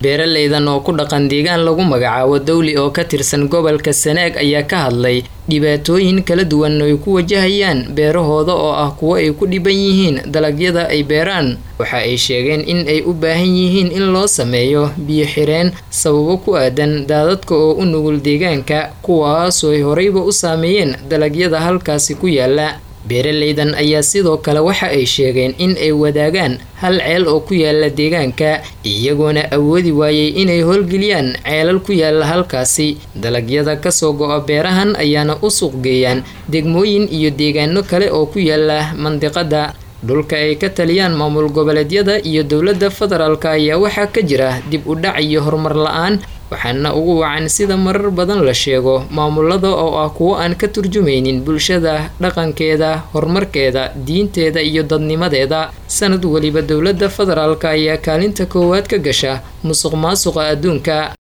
beeraleydan oo ku dhaqan deegaan lagu magacaabo dowli oo ka tirsan gobolka sanaag ayaa ka hadlay dhibaatooyin kala duwan ay ku wajahayaan beerahooda oo ah kuwo ay ku dhiban yihiin dalagyada ay beeraan waxa ay sheegeen in ay u baahan yihiin in loo sameeyo biyo xireen sababo ku aadan daadadka oo u nugul deegaanka kuwaasoo ay horeyba u saameeyeen dalagyada halkaasi ku yaala beeraleydan ayaa sidoo kale waxa ay sheegeen in ay wadaagaan hal ceel oo ku yaala deegaanka iyagoona awoodi waayey inay howlgeliyaan ceelal ku yaala halkaasi dalagyada kasoo go-a beerahan ayaana u suuqgeeyaan degmooyin iyo deegaano kale oo ku yaala mandiqada dhulka ay ka taliyaan maamul goboleedyada iyo dowladda federaalk ayaa waxaa ka jira dib u dhac iyo horumar la-aan waxaana ugu wacan sida marar badan la sheego maamulada oo ah kuwo aan ka turjumaynin bulshada dhaqankeeda horumarkeeda diinteeda iyo dadnimadeeda sanad weliba dowladda federaalk ayaa kaalinta koowaad ka gasha musuq maasuqa adduunka